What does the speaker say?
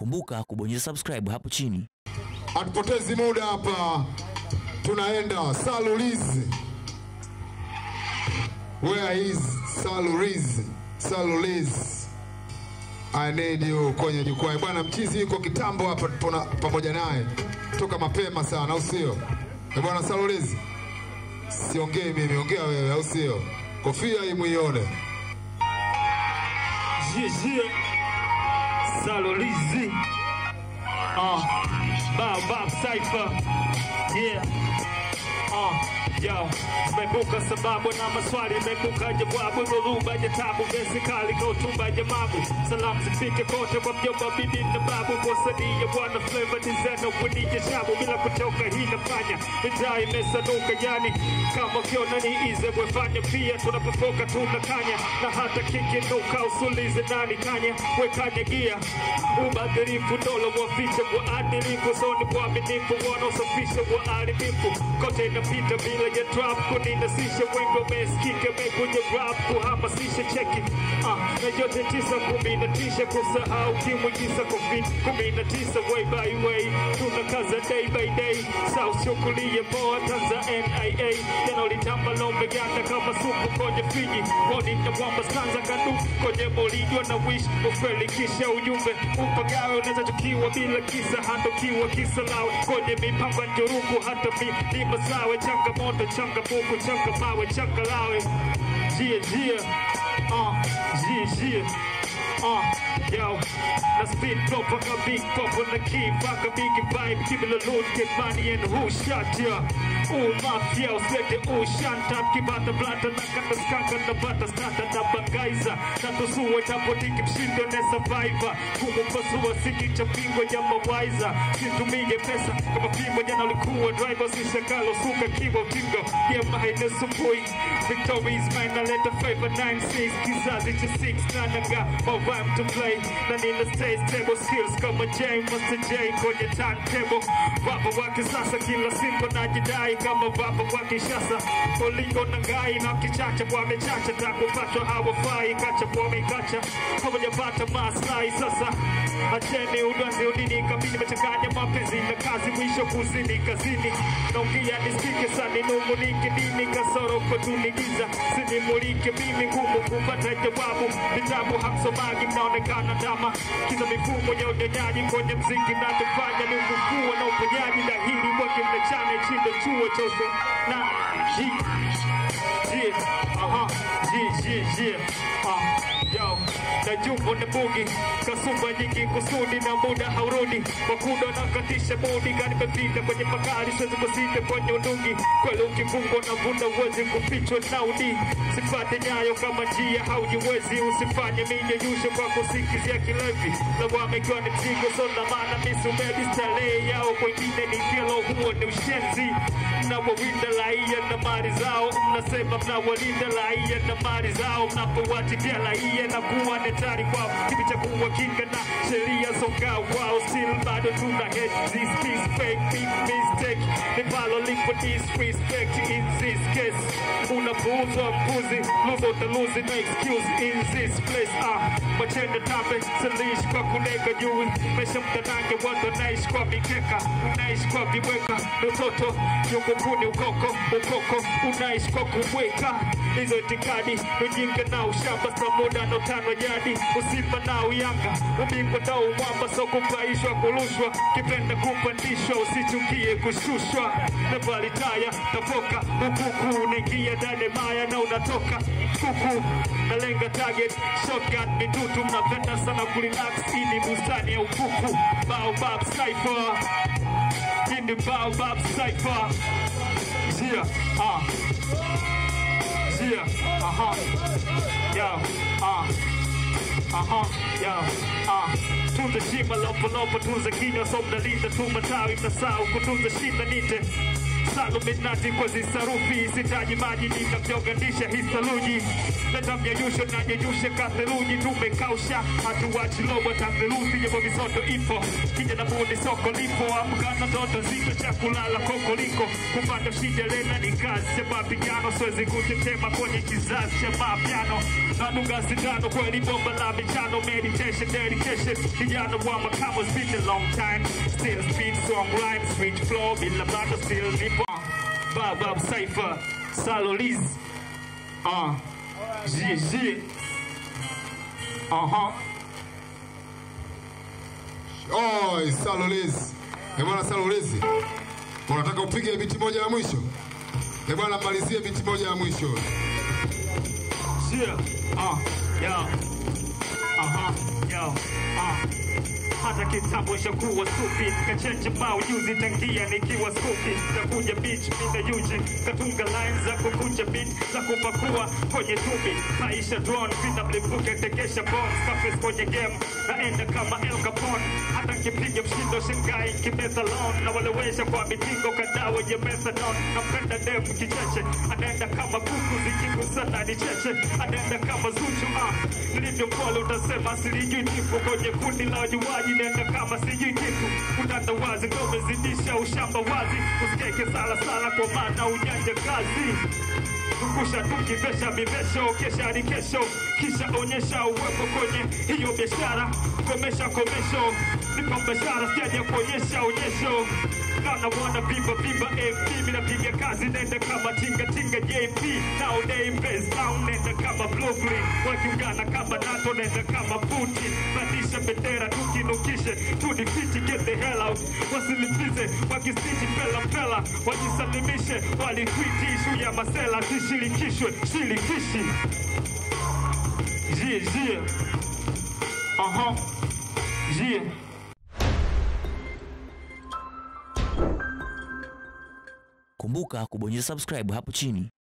Kumbuka kubonyeza subscribe hapo chini. Hatupotezi muda hapa, tunaenda Salulizi. Where is Salulizi? Salulizi. I need you kwenye jukwaa bwana. Mchizi yuko kitambo hapa, tuna pamoja naye toka mapema sana, au sio? Eh bwana Salulizi, siongei mimi, ongea wewe, au sio? Kofia hii muione. Jiji Salolizi uh, Baobab Cypher Yeah uh, Yo, zimebuka sababu na maswali, imebuka jawabu, dhoruba ya tabu, vesi kali kwa hotuba ya mabu. Salamu zifike kote kwa mjomba, bibi na babu, wasanii ya bwana Flava designer kwenye shabu, bila kuchoka hii nafanya mitaa imesanuka, yani kama ukiona ni ize wefanya pia, tunapofoka tunakanya, na hata kikinuka usulize nani kanya, wekanya gia ubadhirifu, dola waficha waadilifu, soni waaminifu, wanaosafisha waharibifu, kote inapita bila ya trap kuninasisha wengi wamesikika mekuja rap kuhamasisha cheki ah, na yote tisa kumi na tisha kusahau kimwi tisa covid kumi na tisa way by way tunakaza day by day south chukulie poa tanza nia yanolitamba lombe ganda kama supu kwenye fiji woni na wamba stanza kadu kwenye molijwa na wish ufelikisha ujumbe upagawe unaweza tukiwa bila kisa handokiwa kisa lao kwenye mipamba njuruku hata milima sawe changamoto changamuku changa mawe changa lawe jia jia uh, jia jia uh, yo na speed drop like a big pop on the key fuck a big vibe give it a load get money and who shot ya Ooh, mafia usete ooh shanta kibata blata na kata skaka na bata skata na bagaiza na tusue tapotiki mshindo na survivor kumupasua siki cha pingo ya mawaiza situmie pesa kama pimo jana ulikuwa driver sishakalo suka kibo tingo yeah mahine sumbui victories mine na leta favor 96 kizazi cha 6 na naga my rhyme to play na nina stage table skills kama J Master J kwenye turntable rapa wa kisasa kila simpo najidai kama rapa wa kishasa olingo na ngai na kichacha wamechacha takupatwa hawafai kacha wamekacha hawajapata maslahi sasa acheni udwanzi udini kamini mechanganya mapenzi na kazi mwisho kuzini kazini naongea nisikike sani nungunike dini kasoro kutunigiza sinimulike mimi ngumu kupata jawabu vitabu hamsomagi mnaonekana dama kiza mifumo ya unyonyaji kwenye mziki na tufanya nungu kuwa na uponyaji dahili wake mnachana chindo chuo cha uso na ji ji aha ji ji ji ah yo na jumbo na bugi kasumba nyingi kusudi na muda haurudi wakuda nakatisha bodi gani pepita kwenye magari siwezi kusita kwenye undungi kweli ukifungwa na vunda uwezi kufichwa naudi sifate nyayo kama njia haujiwezi usifanye minyeyusho kwa kusikizia kilevi lawama ikiwa ni mzigo sona maana misumebi starehe yao kwengine ni kelo huo ni ushenzi mnawawinda raia na mali zao mnasema mnawalinda raia na mali zao mnapowatikia raia na kuwa netari kwao kipi cha kuwa kinga na sheria songa wao still bado tuna hate this this fake big mistake nipalo lipo disrespect in this case unapuuzwa mpuzi lose utaluzi no excuse in this place ah machende tambe silish kwa kunega juu mesha mtanange watu wanaishi kwa mikeka unaishi kwa vibweka utoto nyungukuni ukoko ukoko unaishi kwa kubweka hizo itikadi ujinga na ushamba samuda no tano jadi usimba na uyanga ubingwa na umwamba so kupaishwa kurushwa kipenda kupandishwa usichukie kushushwa na valitaya tapoka ukuku unaingia ndani maya na unatoka kuku nalenga target shotgun mitutu mnapenda sana kurelax hii ni bustani ya ukuku baobab cypher hii ni baobab cypher yeah ah yeah aha yeah ah aha yeah ah tunza shima lopolopo tunza kinywa so mnalinda tu matawi mnasahau kutunza shina nite saluminati kwa zisarufi sitaji maji nikavyoganisha hisaluji leta mnyeyusho na nyeyushe katheluji tumekausha hatuwachi lobo tatheluthi japo misoto ipo kija na bundi soko lipo amkana ndoto nzito cha kulala kokoliko kupanda shida lena ni kazi cha mapigano siwezi kutetema kwenye kizazi cha mapiano nadunga sindano kweli bomba la michano meditation dedication kijana wa makamo it's been a long time still speed song rhyme sweet flow bila bado still nipo Baba Cypher Saloliz Ah GG Aha Oi, Salolezi. Eh bwana Salolezi. Unataka upige biti moja ya mwisho? Eh bwana malizie biti moja ya mwisho. Yeah, uh, yo, aha, yo, uh. Hata kitambo shakuwa stupid kachenje maujuzi tangia nikiwa skupi takuja beach mina yuji katunga lines za kukunja beat za kupakua kwenye tubi maisha drone vina mlipuke tekesha bombs kafes kwenye game naenda kama El Capone hata kipiga mshindo shingai kimethalon na walewesha kwa mitingo kadhaa wenye methadone napenda dem kicheche anaenda kama kuku zikigusana ni cheche anaenda kama zuchu ah nilivyo mpole utasema silijui tifu kwenye kundi la wajuaji nenda kama sijui kitu utanda wazi ndo umezidisha ushamba wazi usikeke sala sala kwa maana ujanja kazi zungusha tukivesha vivesho kesha hadi kesho kisha onyesha uwepo kwenye hiyo biashara komesha komesho nipa biashara sijaja kuonyesha onyesho kana wana bimba bimba FT mina piga kazi nenda kama tinga tinga JP nowadays base down nenda kama blue green wakiungana kama NATO nenda kama Putin bandisha bendera tukinukishe tudifiti get the hell out wasilipize wakistiti pela pela wajisalimishe walitwiti ishu ya masela zishirikishwe shirikishi jie jie aha jie Kumbuka kubonyeza subscribe hapo chini